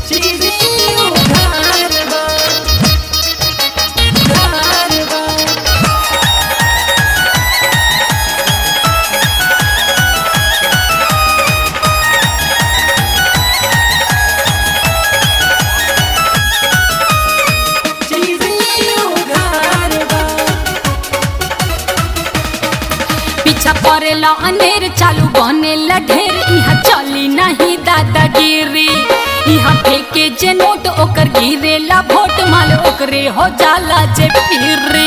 चीजी उधार बा उधार बा चीजी उधार बा पीछा पड़ेला अनेर चालू बनेला ढेर यहाँ चली नहीं दादागिरी यहाँ फेंके जे नोट ओकर गिरेला वोट माल ओकरे हो जाला जे फिरी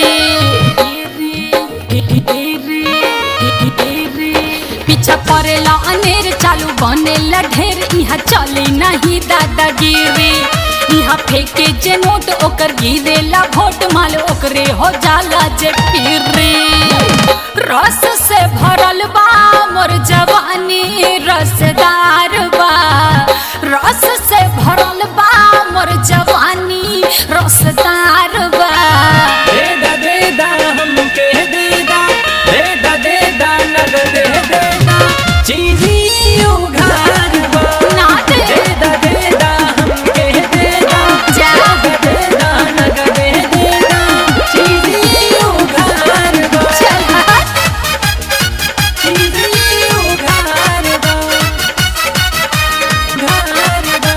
पीछा पड़ेला अनेर चालू बनेला ढेर यहाँ चली नहीं दादागिरी यहाँ फेंके जे नोट ओकर गिरेला वोट माल ओकरे हो जाला जे फिरी रस से भरल बा मोर जवानी रसदार बा रस से भरल बा मोर जवानी रसदार बा देदा देदा हमके देदा देदा देदा नगद देदा चीजी उधार बा ना दे देदा देदा हमके देदा जा देदा नगद देदा चीजी उधार बा चल हट। चीजी उधार बा उधार बा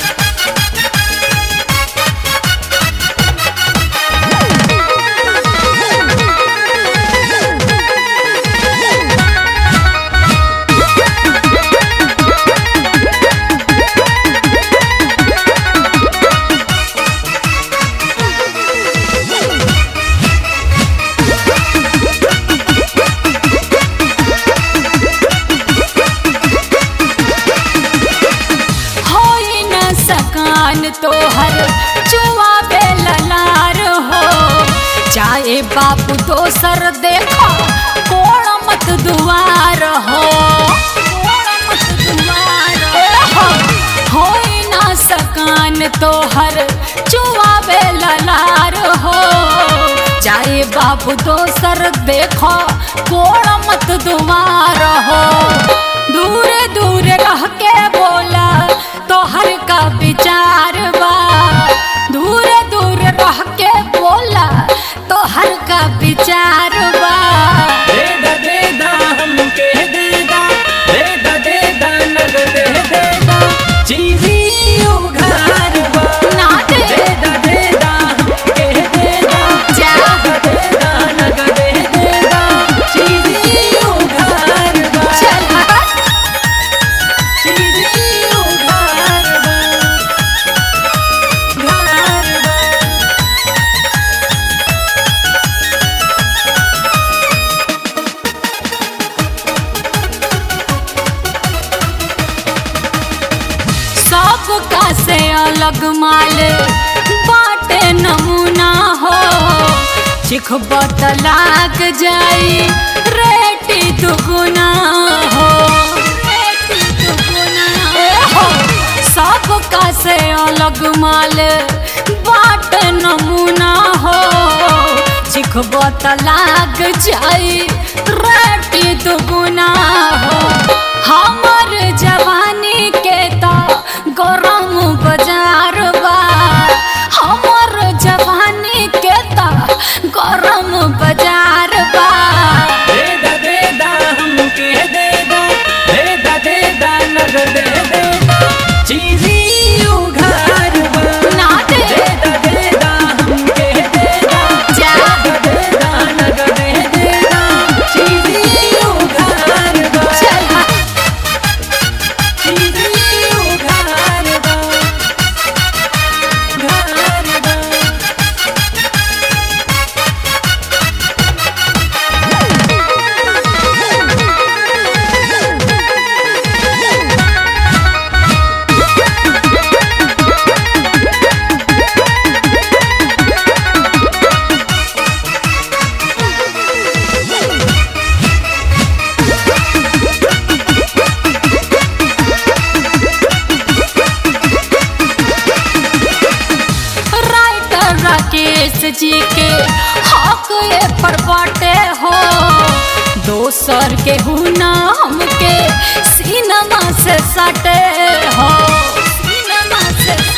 होई न सकान तोहर चुआ बेललार हो चाहे बापू दोसर देखो कोण मत दुआर हो कोण मत दुआर हो होई न सकान तोहर चुआ बेललार हो चाहे बापू दोसर देखो कोण मत दुआर हो दूर दूर रह के बोला तोहर का विचार बा दूर दूर रह के बोला तोहर का विचार बा देदा देदा हमके देदा देदा देदा नगद देदा चीजी उधार बा ना दे देदा देदा हमके देदा जा देदा नगद देदा चीजी उधार बा चल हट। चीजी उधार बा उधार बा सबका से अलग माल बाटे नमूना हो चिखब त लाग जाई रेटी दुगुना हो रेटी दुगुना हो सबका से अलग माल बाटे नमूना हो चिखब त लाग जाई रेटी दुगुना हो हमर जवानी के त गरम बाजार बा हमर जवानी के त गरम बाजार बा देदा देदा हमके देदा देदा देदा नगद देदा चीजी उधार बा ना दे देदा देदा हमके देदा जा देदा नगद देदा चीजी उधार बा चल हट। चीजी उधार बा उधार बा राइटर राकेश जी के हक ये पर बाटे हो दोसर के हुना हमके सिनेमा से सटे हो सिनेमा से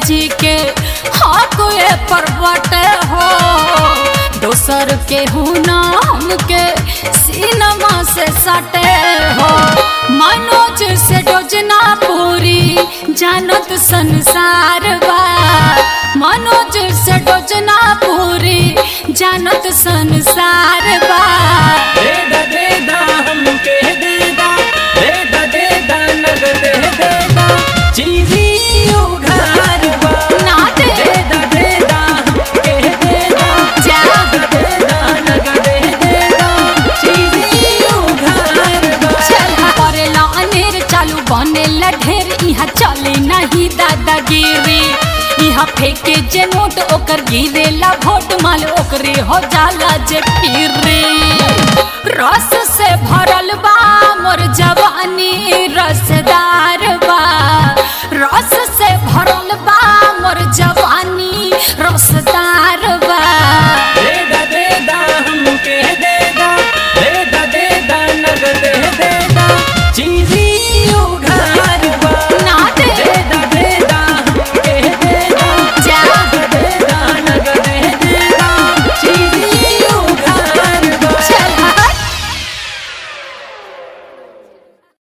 जी के हाँ कोई पर्वत हो दोसर के हुना हमके सिनेमा से सटे हो मनोज से योजना पूरी जानत संसार बा मनोज से योजना पूरी जानत संसार बा देदा देदा हमके देदा देदा देदा नगद देदा चीजी उघार बा ना दे देदा देदा हमके देदा जा देदा नगद देदा चीजी उघार बा चल करेला अनेर चालू बनेला ढेर यहाँ चले नहीं दादागिरी यहाँ फेंके जे नोट ओकर गिरेला भोट माल ओकरे हो जाला जे फिर रस